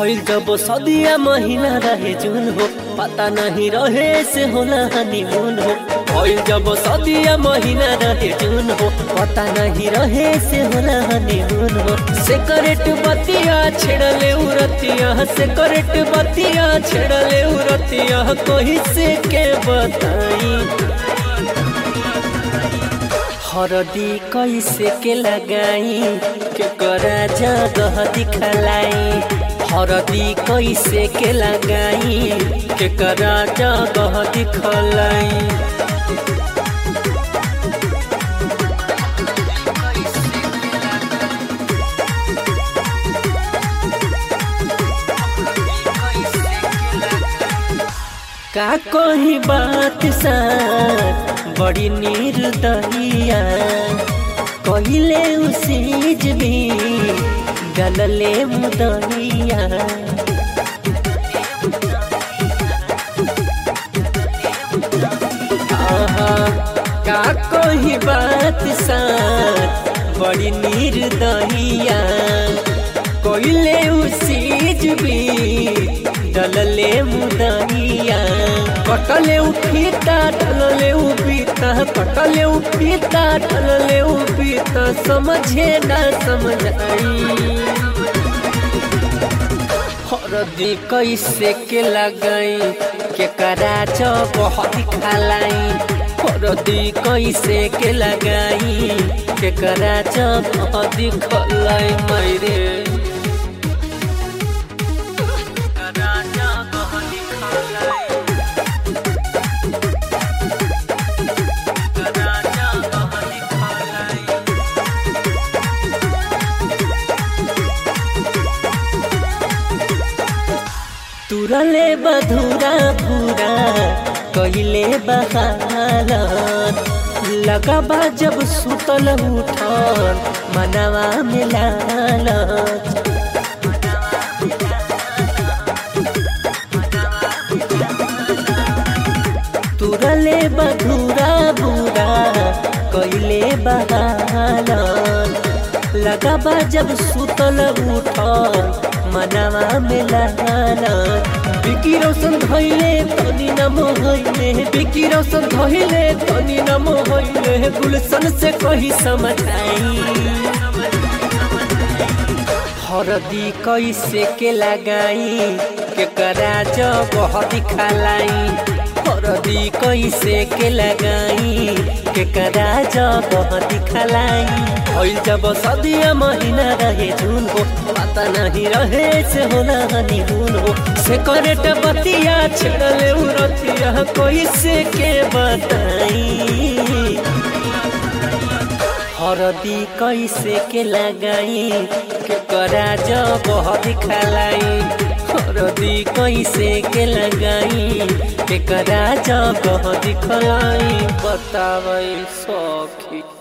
भइल जब सदिया महीना रहे जून हो पता नहीं रहे से होला हनीमून हो भइल जब सदिया महीना रहे जून हो पता नहीं रहे से होला हनीमून हो सेकरेट बतिया छेड़ले उरतिया सेकरेट बतिया छेड़ले उरतिया कोई से के बताई हरदी कैसे के लगाई के करा जगह दिखलाई हरदी कैसे के लगाई के करा जगह दिखलाई का कोई बात सा बड़ी निर्दयिया कहिले उसीज भी गलले मुदहिया आहा, का कोई बात सा बड़ी निर्दयिया कहिले उसीज भी डलले मुदहिया कटले उठीता ढलले उपीता कटले उठीता ढलले उपीता समझे ना समझाई हरदी कैसे के लगाई के करा बहुत खालाई हरदी कैसे के लगाई के करा बहुत खलाई मैरे तुरले बधुरा भूरा कहिले बहालत लगबा जब सुतल उठल मनवा में लालत तुरले बधुरा भूरा कहिले बहालत लगबा जब सुतल उठल मनवा में लालत बिकी रोशन धैले तनी नम होइले बिकी रोशन धैले तनी नम होइले गुलशन से कही समझाई हरदी कैसे के लगाई के करा जगह दिखलाई हरदी कैसे के लगाई के करा जगह दिखलाई भइल जब सदिया महीना रहे जून हो पता नहीं रहे से होला हनीमून हो से करेट बतिया छेड़ले उरतिया कोई से के बताई हरदी कैसे के लगाई के करा जगह दिखलाई हरदी कैसे के लगाई के करा जगह दिखलाई बतावे सखी